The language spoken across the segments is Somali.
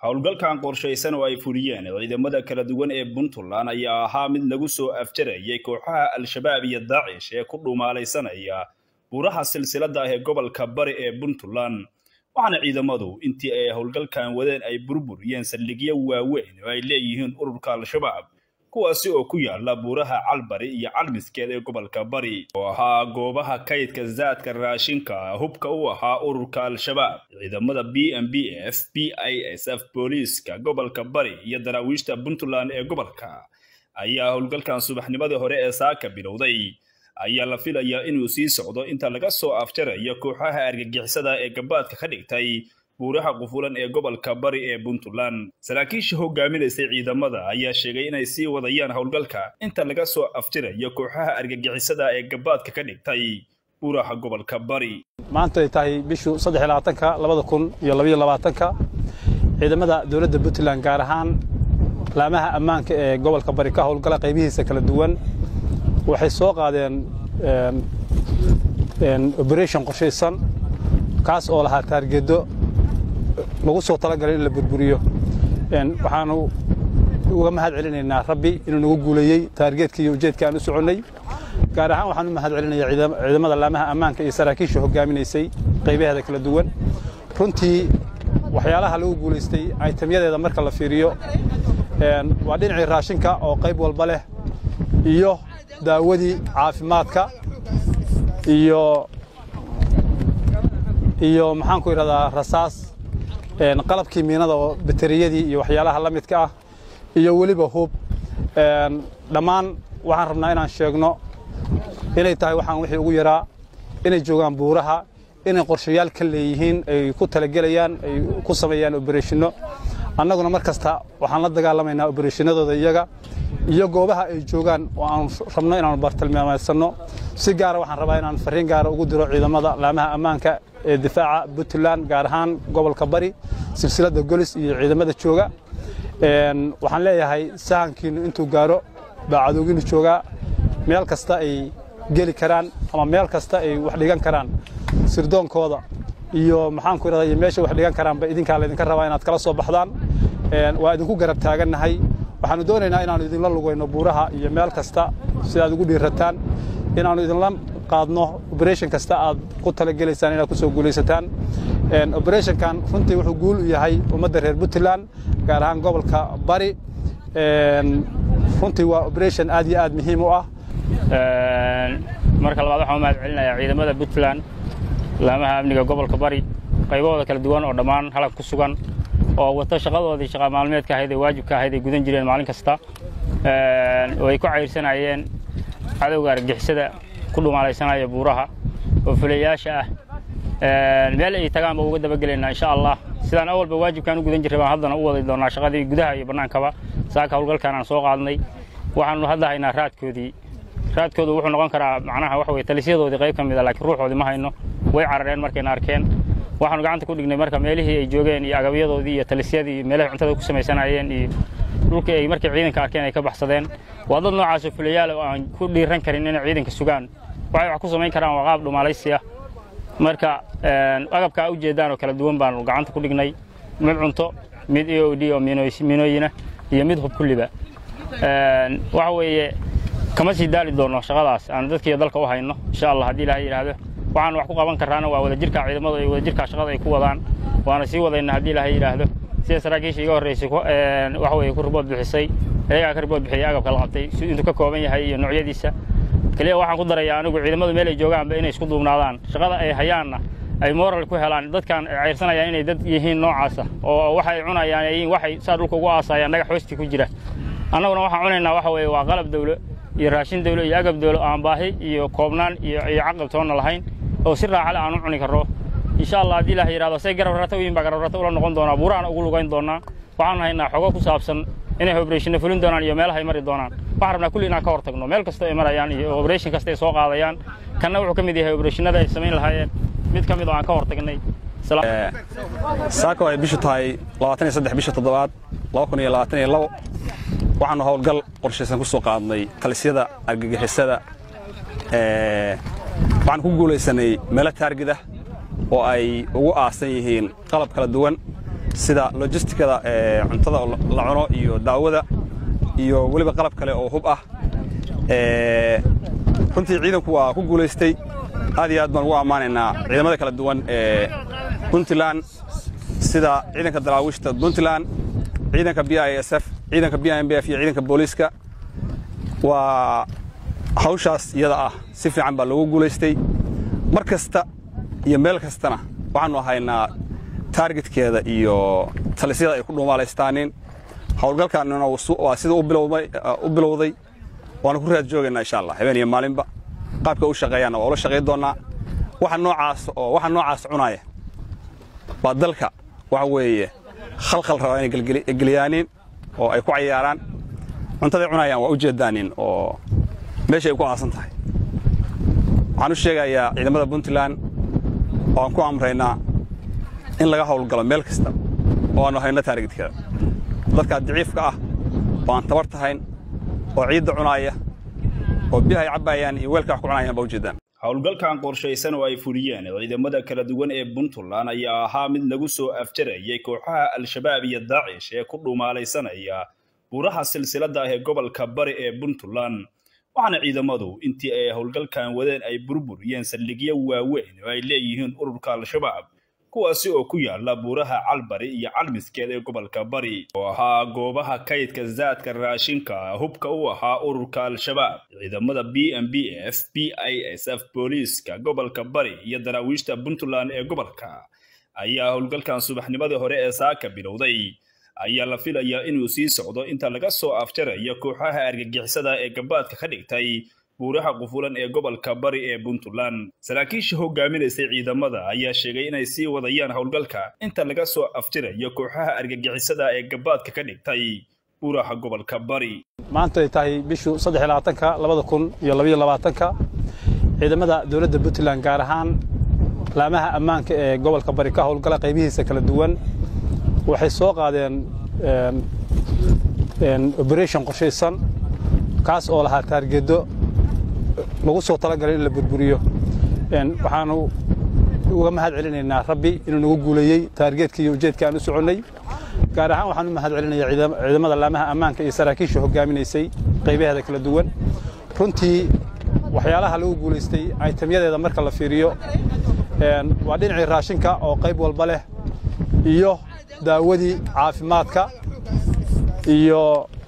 howlgalkan qorshaysan oo ay fuliyeen ciidamada kala duwan ee puntland ayaa ahaa mid lagu soo afjarayay kooxaha al-shabaab iyo daacish ee ku dhumaalaysanaya buuraha silsilada ah ee gobolka bari ee puntland waxaana ciidamadu intii ay howlgalkan wadeen ay burburiyeen saldhigyo waaweyn oo ay leeyihiin ururka al-shabaab kuwaasi oo ku yaala buuraha calbari iyo calmiskeed ee gobolka bari oo ahaa goobaha kaydka zaadka raashinka hubka u ahaa ururka al-shabaab ciidamada b m b f b i s f booliiska gobolka bari iyo daraawiishta puntland ee gobolka ayaa howlgalkan subaxnimadii hore ee saaka bilowday ayaa la filayaa inuu sii socdo inta laga soo afjarayo kooxaha argagixisada ee gabaadka ka dhigtay buuraha qufulan ee gobolka bari ee puntland saraakiisha hogaaminaysay ciidamada ayaa sheegay inay sii wadayaan howlgalka inta laga soo afjirayo kooxaha argagixisada ee gabaadka ka dhigtay buuraha gobolka bari maanta ay tahay bishu saddexlabaatanka labada kun iyo labaiyo labaatanka ciidamada dowladda puntland gaar ahaan laamaha ammaanka ee gobolka bari ka howlgala qaybihiisa kala duwan waxay soo qaadeen oberation qorshaysan kaas oo lahaa taargeedo lagu soo talagalay in la burburiyo waxaanu uga mahad celinaynaa rabbi inuu nagu guuleeyey taargeedkii iyo ujeedka aan u soconnay gaar ahaan waxaan u mahad celinayaa ciidamada laamaha ammaanka iyo saraakiisha hogaaminaysay qaybaheeda kala duwan runtii waxyaalaha lagu guulaystay aytamyadeeda marka la fiiriyo waa dhinacii raashinka oo qayb walba leh iyo daawadii caafimaadka iyo iyo maxaan ku idhahdaa rasaas qalabkii miinada oo bateriyadii iyo waxyaalaha la midka ah iyo weliba hub dhammaan waxaan rabnaa inaan sheegno inay tahay waxaan wixii ugu yaraa inay joogaan buuraha inay qorshayaal ka leeyihiin ay ku talagelayaan ay ku sameeyaan obereshinno annaguna mar kasta waxaan la dagaalamaynaa obereshinadooda iyaga iyo goobaha ay joogaan oo aan rabno inaanu bartilmaameedsanno si gaara waxaan rabaa inaan farriin gaara ugu diro ciidamada laamaha ammaanka ee difaaca puntland gaar ahaan gobolka bari silsiladda golis iyo ciidamada jooga waxaan leeyahay sahankiinnu intuu gaaro baa cadowgiinnu joogaa meel kasta ay geli karaan ama meel kasta ay wax dhigan karaan sirdoonkooda iyo maxaan ku idhahdaa iyo meesha wax dhigan karaanba idinkaa laydinka rabaa inaad kala soo baxdaan waa idinku garab taagannahay waxaannu doonaynaa inaannu idinla lugayno buuraha iyo meel kasta si aad ugu dhiirataan inaannu idinla qaadno oberation kasta aad ku talagelaysaan inaad ku soo guulaysataan oberetionkan runtii wuxuu guul u yahay ummadda reer puntland gaar ahaan gobolka bari runtii waa oberation aad iyo aad muhiim u ah marka labaad waxaan u mahad celinayaa ciidamada puntland laamaha amniga gobolka bari qaybahooda kala duwan oo dhammaan halab ku sugan oo wata shaqadoodii shaqa maalmeedka ahayd ee waajibka ahayd ay gudan jireen maalin kasta oo ay ku cayrsanayeen cadowga argixisada ku dhumaalaysanaya buuraha oo fulayaasha ah meel ay tagaan ba uga dabagelaynaa insha allah sidaan awalba waajibkaan u gudan jirray baan haddana u wadi doonaa shaqadii gudaha iyo bannaankaba saaka howlgalkaan aan soo qaadnay waxaanu hadda haynaa raadkoodii raadkoodu wuxuu noqon karaa macnaha waxa weye talisyadoodii qayb ka mid a laakiin ruuxoodii ma hayno way carareen markayna arkeen waxaanu gacanta ku dhignay marka meelihii ay joogeen iyo agabyadoodii iyo talisyadii iyo meelahay cuntada ku samaysanayeen iyo dhulkii ay markay ciidanka arkeen ay ka baxsadeen waa dad noocaasoo fulayaal oo aan ku dhiiran karin inay ciidanka sugaan waxay wax ku samayn karaan waa qaab dhumaalaysi ah marka agabkaa u jeedaan oo kala duwan baanu gacanta ku dhignay mid cunto mid e o d oo miinooyina iyo mid hub kulliba waxa weeye kama sii daali doonno shaqadaas aanu dadkiiyo dalka u hayno insha allah haddii ilahay yidhaahdo waxaan wax ku qaban karraana waa wadajirka ciidamadu ay wadajirka shaqada ay ku wadaan waana sii wadayna haddii ilaahay yidhaahdo sida saraakiisha iga horraysay waxa weeye ku ribood bixisay ayagaa ka ribood bixiyay agabka la qabtay intuu ka kooban yahay iyo noocyadiisa keliya waxaan ku darayaa anigu ciidamadu meel ay joogaanba inay isku duubnaadaan shaqada ay hayaanna ay moral ku helaan dadkan ay cayrsanayaan inay dad yihiin noocaasa oo waxa ay cunayaan yihiin waxay saa dhulka ugu aasayaan dhagax hoostii ku jira annaguna waxaan cunaynaa waxa weeye waa qalab dawlo iyo raashin dawlo iyo agab dawlo aan baahi iyo koobnaan iyo iyo caqab toonna lahayn oo si raaxale aan u cuni karro insha allah haddii ilaah yidhahdo say garab rata u yihin baa garab rata ula noqon doonaa buuraana ugu lugayn doonaa waxaan haynaa xogo ku saabsan inay obereshinna fulin doonaan iyo meelaha ay mari doonaan waxaan rabnaa kulli inaan ka hor tagno meel kasta ay marayaan iyo obereshin kasta ay soo qaadayaan kanna wuxuu ka mid yahay obereshinada ay samayn lahaayeen mid ka mid oo aan ka hor tagnay saako ay bishu tahay labaatan iyo saddex bisha toddobaad laba kun iyo labaatan iyo labo waxaanu howlgal qorshaysan ku soo qaadnay talisyada argagixisada waxaan ku guulaysanay meelo taargida oo ay ugu aasan yihiin qalab kala duwan sida lojistikada cuntada la cuno iyo daawada iyo weliba qalab kale oo hub ah runtii ciidanku waa ku guulaystay aad iyo aad baan ugu ammaanaynaa ciidamada kala duwan ee puntland sida ciidanka daraawiishta puntland ciidanka b i s f ciidanka b m b f iyo ciidanka booliiska waa hawshaas iyada ah si fiican baa loogu guulaystay mar kasta iyo meel kastana waxaannu haynaa taargetkeeda iyo talisyada ay ku dhuumaalaystaaniin howlgalkaanina waa sida u bilowday waana ku raad joogaynaa insha allah habeen iyo maalinba qaabka u shaqeeyaanna waa ula shaqayn doonnaa waxa noocaas oo waxa noocaas cunaya waa dalka waxa weeye khalkhal rabaa inay geliyaaniin oo ay ku cayaaraan cuntaday cunayaan waa u jeedaanin oo meesha ay ku aasan tahay waxaan u sheegayaa ciidamada puntland oo aan ku amraynaa in laga howlgalo meel kasta oo aanu hayno taargetkeeda dadkaa daciifka ah oo aan tabar tahayn oo ciidda cunaaya oo biyahay cabbaayaan iyo weelka wax ku cunayaan baa u jeedaan howlgalkan qorshaysan oo ay fuliyeen ciidamada kala duwan ee puntland ayaa ahaa mid lagu soo afjarayay kooxaha al-shabaab iyo daacish ee ku dhuumaalaysanaya buuraha silsiladda ah ee gobolka bari ee puntland waxaana ciidamadu intii ay howlgalkan wadeen ay burburiyeen saldhigyo waaweyn oo ay leeyihiin ururka al-shabaab kuwaasi oo ku yaala buuraha calbari iyo calmiskeed ee gobolka bari oo ahaa goobaha kaydka zaadka raashinka hubka u ahaa ururka al-shabaab ciidamada b m b f b i s f booliiska gobolka bari iyo daraawiishta puntland ee gobolka ayaa howlgalkan subaxnimadii hore ee saaka bilowday ayaa la filayaa inuu sii socdo inta laga soo afjarayo kooxaha argagixisada ee gabaadka ka dhigtay buuraha qufulan ee gobolka bari ee puntland saraakiisha hogaaminaysay ciidamada ayaa sheegay inay sii wadayaan howlgalka inta laga soo afjirayo kooxaha argagixisada ee gabaadka ka dhigtay buuraha gobolka bari maanta ay tahay bishu saddexlabaatanka labada kun iyo labaiyo labaatanka ciidamada dowladda puntland gaar ahaan laamaha ammaanka ee gobolka bari ka howlgala qaybihiisa kala duwan waxay soo qaadeen oberation qorshaysan kaas oo lahaa taargedo lagu soo talagalay in la burburiyo waxaanu uga mahad celinaynaa rabbi inuu nagu guuleeyey taargeedkii iyo ujeedka aan u soconnay gaar ahaan waxaan u mahad celinayaa ciidamada laamaha ammaanka iyo saraakiisha hogaaminaysay qaybaheeda kala duwan runtii waxyaalaha lagu guulaystay aytamyadeeda marka la fiiriyo waa dhinacii raashinka oo qayb walba leh iyo daawadii caafimaadka iyo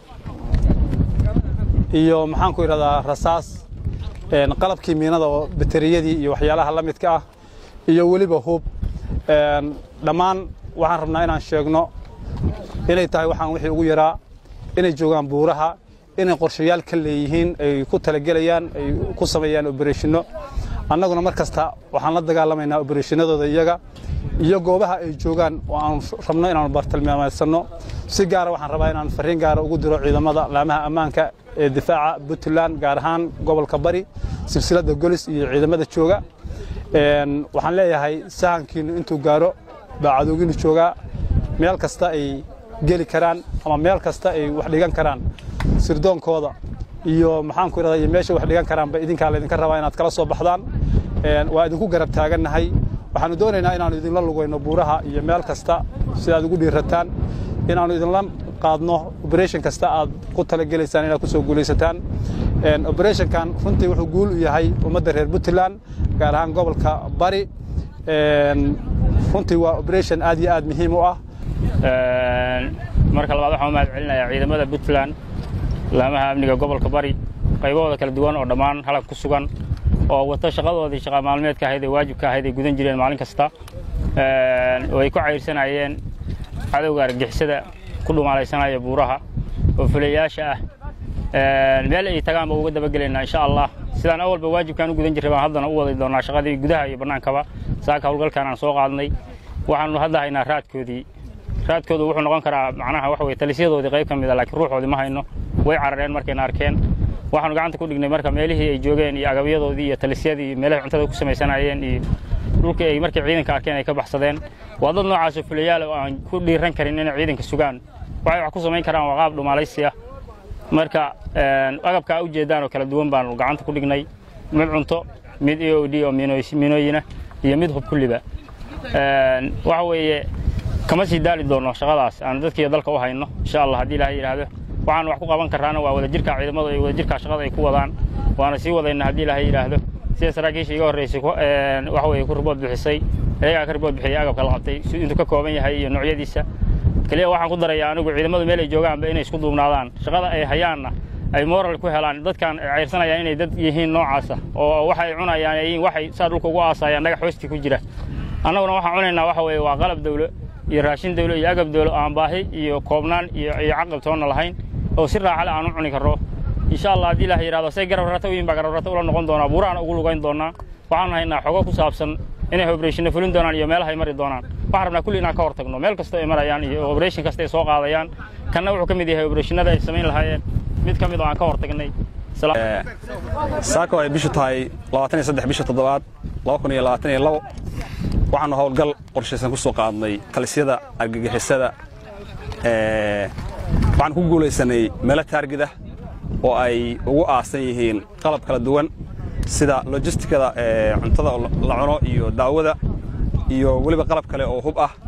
iyo maxaan ku idhahdaa rasaas qalabkii miinada oo bateriyadii iyo waxyaalaha la midka ah iyo weliba hub dhammaan waxaan rabnaa inaan sheegno inay tahay waxaan wixii ugu yaraa inay joogaan buuraha inay qorshayaal ka leeyihiin ay ku talagelayaan ay ku sameeyaan obereshinno annaguna mar kasta waxaan la dagaalamaynaa obereshinadooda iyaga iyo goobaha ay joogaan oo aan rabno inaanu bartilmaameedsanno si gaara waxaan rabaa inaan farriin gaara ugu diro ciidamada laamaha ammaanka ee difaaca puntland gaar ahaan gobolka bari silsiladda golis iyo ciidamada jooga waxaan leeyahay sahankiinnu intuu gaaro baa cadowgiinnu joogaa meel kasta ay geli karaan ama meel kasta ay wax dhigan karaan sirdoonkooda iyo maxaan ku idhahdaa iyo meesha wax dhigan karaanba idinkaa laydinka rabaa inaad kala soo baxdaan waa idinku garab taagannahay waxaannu doonaynaa inaannu idinla lugayno buuraha iyo meel kasta si aad ugu dhiirataan inaannu idinla qaadno oberation kasta aad ku talagelaysaan inaad ku soo guulaysataan oberetionkan runtii wuxuu guul u yahay ummadda reer puntland gaar ahaan gobolka bari runtii waa oberation aad iyo aad muhiim u ah marka labaad waxaan u mahad celinayaa ciidamada puntland laamaha amniga gobolka bari qaybahooda kala duwan oo dhammaan halag ku sugan oo wata shaqadoodii shaqa maalmeedka ahayd ee waajibka ahayd ay gudan jireen maalin kasta oo ay ku cayrsanayeen cadowga argixisada ku dhumaalaysanaya buuraha oo fulayaasha ah meel ay tagaan ba uga dabagelaynaa insha allah sidaan awalba waajibkaan u gudan jirray baan haddana u wadi doonaa shaqadii gudaha iyo bannaankaba saaka howlgalkaan aan soo qaadnay waxaanu hadda haynaa raadkoodii raadkoodu wuxuu noqon karaa macnaha waxa weye talisyadoodii qayb ka mid a laakiin ruuxoodii ma hayno way carareen markayna arkeen waxaanu gacanta ku dhignay marka meelihii ay joogeen iyo agabyadoodii iyo talisyadii iyo meelahay cuntada ku samaysanayeen iyo dhulkii ay markay ciidanka arkeen ay ka baxsadeen waa dad noocaasoo fulayaal oo aan ku dhiiran karin inay ciidanka sugaan waxay wax ku samayn karaan waa qaab dhumaalaysi ah marka agabkaa u jeedaan oo kala duwan baanu gacanta ku dhignay mid cunto mid e o d oo miinooyina iyo mid hub kulliba waxa weeye kama sii daali doonno shaqadaas aanu dadkiiyo dalka u hayno insha allah haddii ilaahay yidhaahdo waxaan wax ku qaban karraana waa wadajirka ciidamadu ay wadajirka shaqada ay ku wadaan waana sii wadayna haddii ilaahay yidhaahdo sida saraakiisha iga horraysay waxa weeye ku ribood bixisay iyagaa ka ribood bixiyay agabka la qabtay intuu ka kooban yahay iyo noocyadiisa keliya waxaan ku darayaa anigu ciidamadu meel ay joogaanba inay isku duubnaadaan shaqada ay hayaanna ay moral ku helaan dadkan ay cayrsanayaan inay dad yihiin noocaasa oo waxa ay cunayaan ay yihiin waxay saa dhulka ugu aasayaan dhagax hoostii ku jira annaguna waxaan cunaynaa waxa weeye waa qalab dawlo iyo raashin dawlo iyo agab dawlo aan baahi iyo koobnaan iyo iyo caqab toonna lahayn oo si raaxale aan u cuni karro insha allah haddii ilaah yidhahdo say garab rata u yihin baa garab rata ula noqon doonaa buuraana ugu lugayn doonaa waxaan haynaa xogo ku saabsan inay obreshina fulin doonaan iyo meelaha ay mari doonaan waxaan rabnaa kulli inaan ka hor tagno meel kasta ay marayaan iyo obreshin kasta ay soo qaadayaan kanna wuxuu ka mid yahay obreshinada ay samayn lahaayeen mid ka mid oo aan ka hor tagnay saako ay bishu tahay labaatan iyo saddex bisha toddobaad laba kun iyo labaatan iyo labo waxaanu howlgal qorshaysan ku soo qaadnay talisyada argagixisada waxaan ku guulaysanay meelo taargida oo ay ugu aasan yihiin qalab kala duwan sida lojistikada cuntada la cuno iyo daawada iyo weliba qalab kale oo hub ah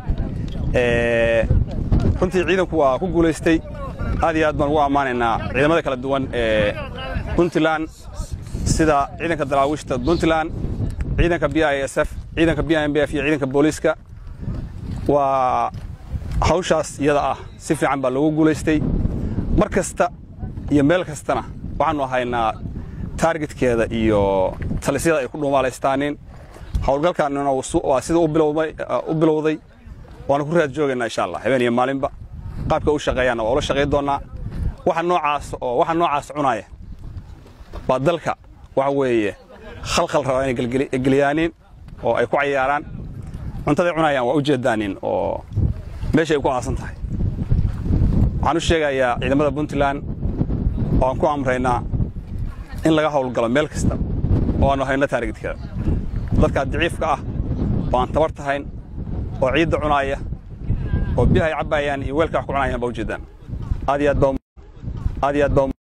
runtii ciidanku waa ku guulaystay aad iyo aad baan ugu ammaanaynaa ciidamada kala duwan ee puntland sida ciidanka daraawiishta puntland ciidanka b i s f ciidanka b m b f iyo ciidanka booliiska waa hawshaas iyada ah si fiican baa loogu guulaystay mar kasta iyo meel kastana waxaannu haynaa taargetkeeda iyo talisyada ay ku dhuumaalaystaanin howlgalkaanina waa sida u bilowday waana ku raad joogaynaa insha allah habeen iyo maalinba qaabka u shaqeeyaanna waa ula shaqayn doonnaa waxa noocaas oo waxa noocaas cunaya waa dalka waxa weeye khalkhal rabaa inay geliyaanin oo ay ku cayaaraan cuntaday cunayaan waa u jeedaanin oo meesha ay ku aasan tahay waxaan u sheegayaa ciidamada puntland oo aan ku amraynaa in laga howlgalo meel kasta oo aanu hayno taargetkeeda dadkaa daciifka ah oo aan tabar tahayn oo ciidda cunaaya oo biyahay cabbaayaan iyo weelka wax ku cunayaan baa u jeedaan aad iyo aad baa